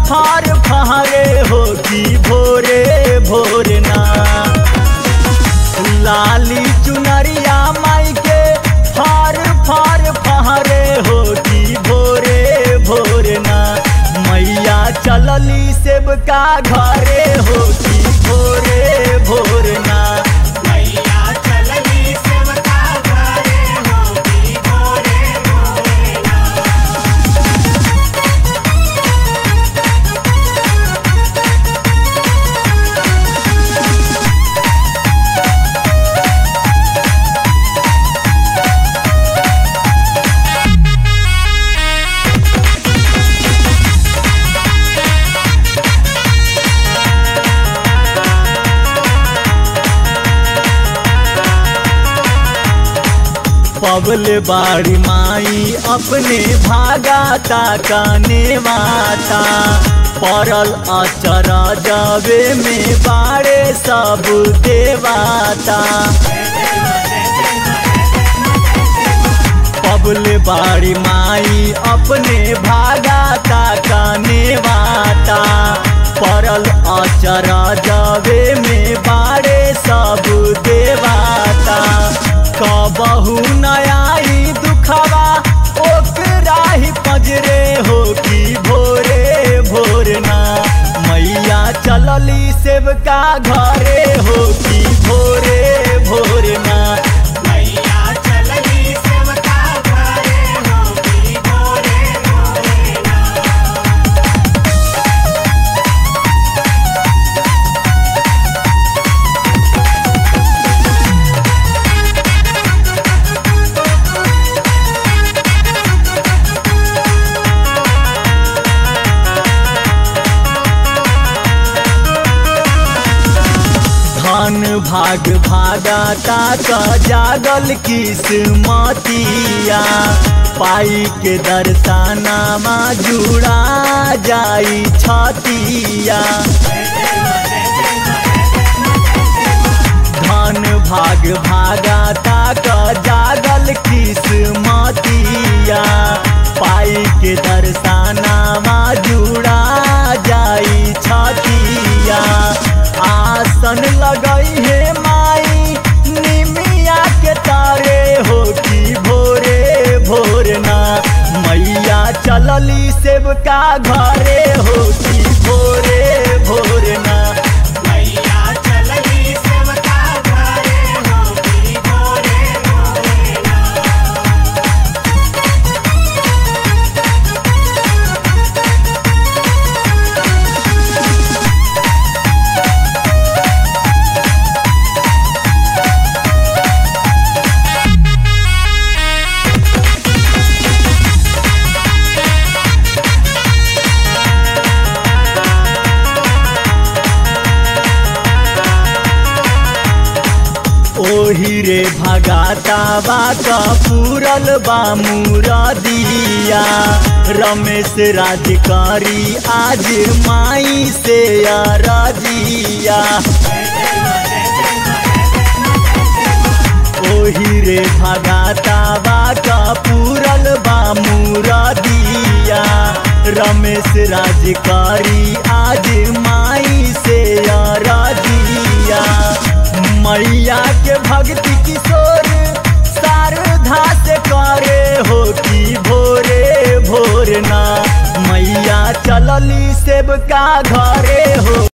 फार फारे हो की भोरे भोरना लाली चुनरिया माई के फार फार फारे हो की भोरे भोरना मैया चलली सेबका घरे हो की भोरे भोरना मैया चलनी सेवका घरे होगी भोरे भोरेना पबल बाड़ी माई अपने भागा ताकाने माता पड़ल अचर जबे में बाड़े सब देवाता पबल बाड़ी माई अपने भागा ताकाने माता पड़ल अचर जबे में बाड़े सब देवाता कबहू नयाई दुखवा ओकरा ही पजरे हो की भोरे भोरना मैया चलली सेवका घरे हो की भोरे भोरना मैया चलनी सेवका घरे होगी भोरे भोरेना धन भाग भागाता का जागल किस्मतिया पाई के दर्शनामा जुड़ा जाई छतिया धन भाग भागाता का जागल किस्मतिया पाई के दर्शनामा जुड़ा जाई छतिया आसन लगई है माई निमिया के तारे हो की भोरे भोरना मैया चलली सेवका घरे हो की भोरे भोरना मैया चलनी सेवका घरे होगी भोरे भोरेना ओही रे भगाता बा पूरल बा मुरदिया रमेश राजकारी आज माई से अरजिया ओही रे भगाता बा पूरल बा मुरदिया रमेश राजकारी आज माई से अरजिया मैया के भक्ति किशोर शारदा से करे हो की भोरे भोरना मैया चलली सेवका घरे हो